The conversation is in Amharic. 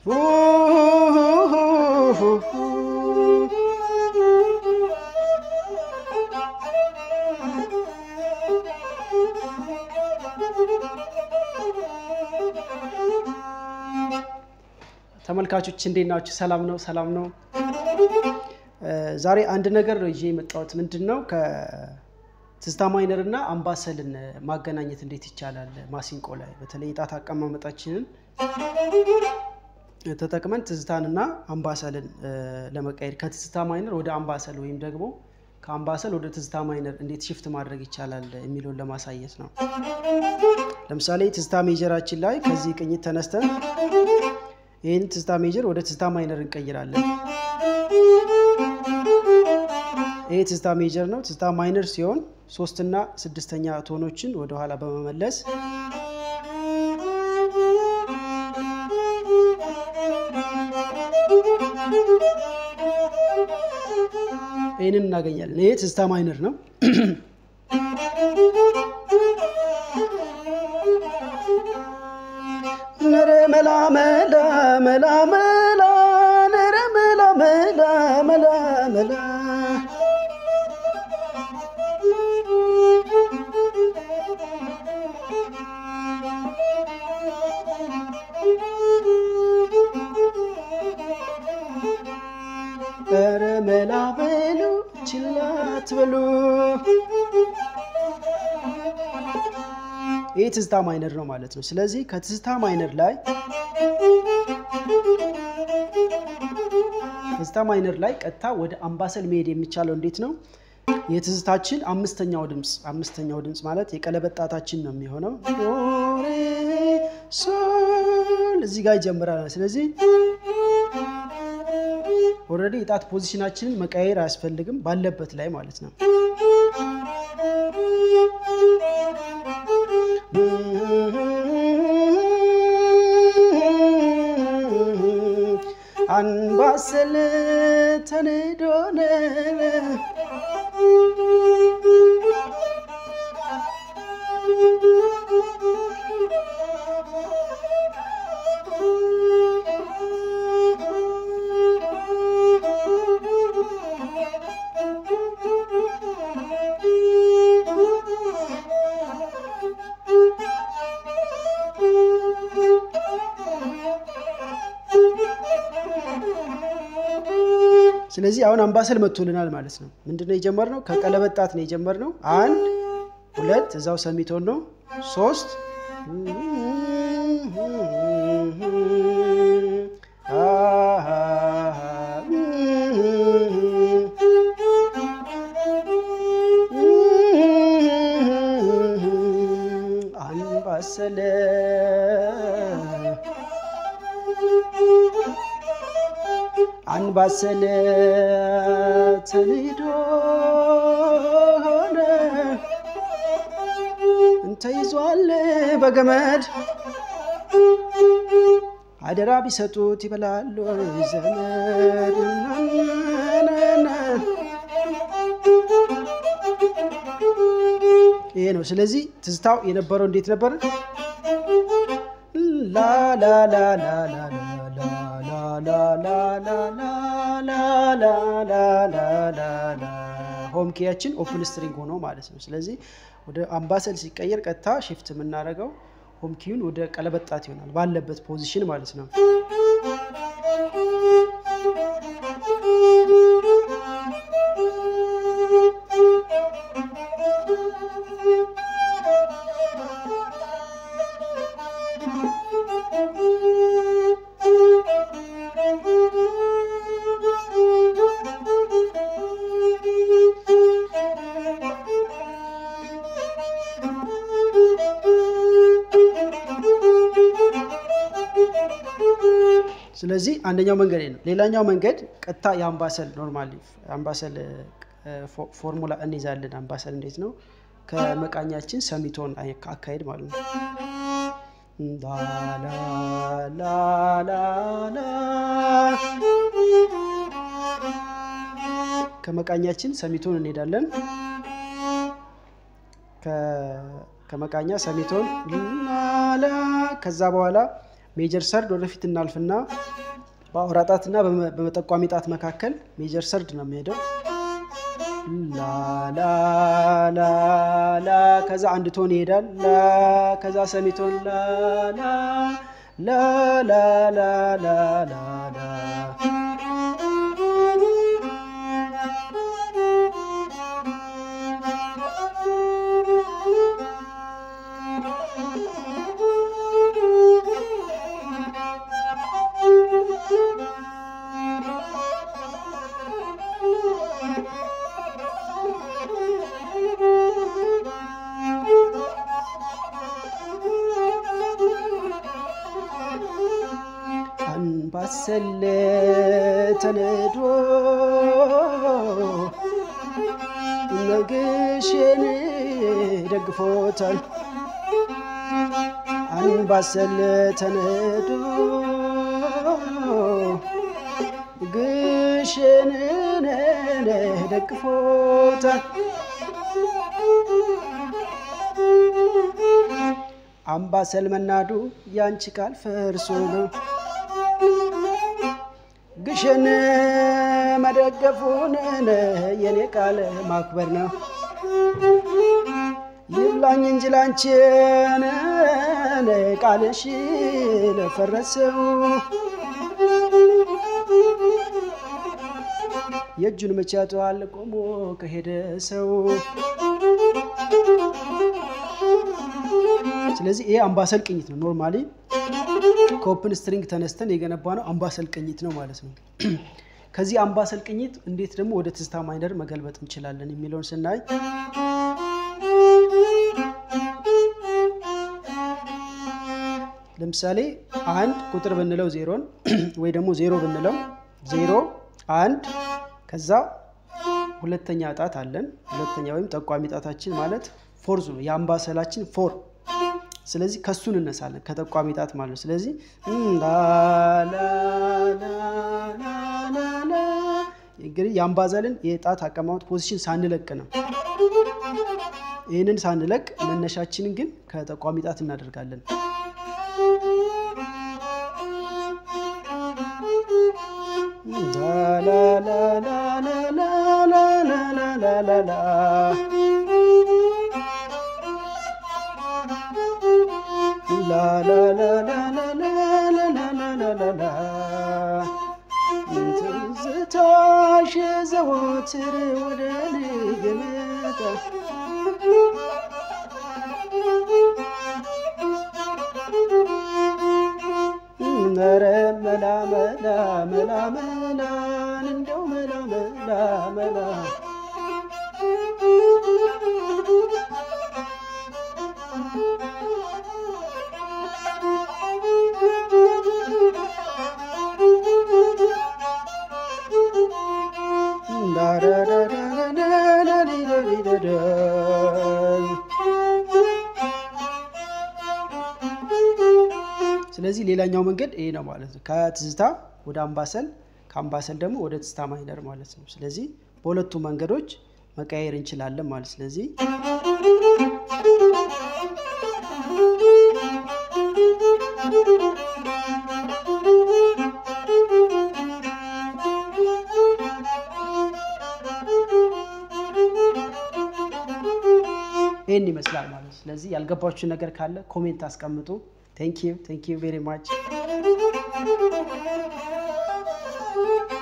ተመልካቾች እንዴት ናችሁ? ሰላም ነው? ሰላም ነው። ዛሬ አንድ ነገር ነው ይዤ የመጣሁት ምንድን ነው ከትዝታ ማይነር እና አምባሰልን ማገናኘት እንዴት ይቻላል ማሲንቆ ላይ በተለይ የጣት አቀማመጣችንን ተጠቅመን ትዝታንና አምባሰልን ለመቀየር ከትዝታ ማይነር ወደ አምባሰል ወይም ደግሞ ከአምባሰል ወደ ትዝታ ማይነር እንዴት ሽፍት ማድረግ ይቻላል የሚለውን ለማሳየት ነው። ለምሳሌ ትዝታ ሜጀራችን ላይ ከዚህ ቅኝት ተነስተን ይህን ትዝታ ሜጀር ወደ ትዝታ ማይነር እንቀይራለን። ይህ ትዝታ ሜጀር ነው። ትዝታ ማይነር ሲሆን ሶስትና ስድስተኛ ቶኖችን ወደኋላ በመመለስ ይህንን እናገኛለን። ይህ ትዝታ ማይነር ነው። ነረ መላ መላ መላ መላ ነረ መላ መላ መላ መላ ኧረ መላ በሉ ችላ አትበሉ። ይህ ትዝታ ማይነር ነው ማለት ነው። ስለዚህ ከትዝታ ማይነር ላይ ትዝታ ማይነር ላይ ቀጥታ ወደ አምባሰል መሄድ የሚቻለው እንዴት ነው? የትዝታችን አምስተኛው ድምፅ አምስተኛው ድምፅ ማለት የቀለበት ጣታችን ነው የሚሆነው። ሶል እዚህ ጋር ይጀምራል። ስለዚህ ኦልሬዲ የጣት ፖዚሽናችንን መቀየር አያስፈልግም ባለበት ላይ ማለት ነው። አንባሰል ተንዶነ ስለዚህ አሁን አምባሰል መጥቶልናል ማለት ነው። ምንድነው የጀመርነው? ከቀለበት ጣት ነው የጀመርነው። አንድ ሁለት፣ እዛው ሰሚቶን ነው። ሶስት አምባሰል አንባሰል ተንዶ ሆነ እንተይዟል በገመድ አደራ ቢሰጡት ይበላሉ ዘመድ። ይሄ ነው። ስለዚህ ትዝታው የነበረው እንዴት ነበር? ሆም ኬያችን ኦፕን ስትሪንግ ሆኖ ማለት ነው። ስለዚህ ወደ አምባሰል ሲቀየር ቀጥታ ሽፍት የምናደርገው ሆም ኪዩን ወደ ቀለበት ጣት ይሆናል ባለበት ፖዚሽን ማለት ነው። ስለዚህ አንደኛው መንገድ ነው። ሌላኛው መንገድ ቀጥታ የአምባሰል ኖርማሊ አምባሰል ፎርሙላ እንይዛለን። አምባሰል እንዴት ነው? ከመቃኛችን ሰሚቶን አካሄድ ማለት ነው። ከመቃኛችን ሰሚቶን እንሄዳለን። ከመቃኛ ሰሚቶን ላላ ከዛ በኋላ ሜጀር ሰርድ ወደፊት እናልፍና በአውራ ጣትና በመጠቋሚ ጣት መካከል ሜጀር ሰርድ ነው የሚሄደው። ላላላላ ከዛ አንድ ቶን ይሄዳል። ላ ከዛ ሰሚቶን ላላ ላላላላላ አንባሰል ተነዶ ነግሽን ደግፎታል። አንባሰል ተነዶ ግሽንን ደግፎታል። አምባሰል መናዱ ያንቺ ቃል ፈርሶ ነው ግሽን መደገፉን የኔ ቃል ማክበር ነው። ይብላኝ እንጂ ላንቺን ቃልሽ ለፈረሰው የእጁን መቼ ያጠዋል ቆሞ ከሄደ ሰው። ስለዚህ ይሄ አምባሰል ቅኝት ነው። ኖርማሊ ከኦፕን ስትሪንግ ተነስተን የገነባ ነው አምባሰል ቅኝት ነው ማለት ነው። ከዚህ አምባሰል ቅኝት እንዴት ደግሞ ወደ ትዝታ ማይነር መገልበጥ እንችላለን የሚለውን ስናይ ለምሳሌ አንድ ቁጥር ብንለው ዜሮን ወይ ደግሞ ዜሮ ብንለው ዜሮ አንድ ከዛ ሁለተኛ ጣት አለን። ሁለተኛ ወይም ጠቋሚ ጣታችን ማለት ፎርዙ ነው የአምባሰላችን ፎር ስለዚህ ከሱ እንነሳለን ከጠቋሚ ጣት ማለት ነው። ስለዚህ እንግዲህ የአምባሰልን የጣት አቀማመጥ ፖዚሽን ሳንለቅ ነው። ይህንን ሳንለቅ መነሻችንን ግን ከጠቋሚ ጣት እናደርጋለን። ትዝታሽ ዘወትር ወደ ልብ የመጣ ኧረ መላ መላ መላ መላን እንደው መላ መላ መላ ስለዚህ ሌላኛው መንገድ ይሄ ነው ማለት ነው። ከትዝታ ወደ አምባሰል፣ ከአምባሰል ደግሞ ወደ ትዝታ ማይነር ማለት ነው። ስለዚህ በሁለቱ መንገዶች መቀየር እንችላለን ማለት ስለዚህ ይህን ይመስላል ማለት ነው። ስለዚህ ያልገባችሁ ነገር ካለ ኮሜንት አስቀምጡ። ቴንክ ዩ ቴንክ ዩ ቬሪ ማች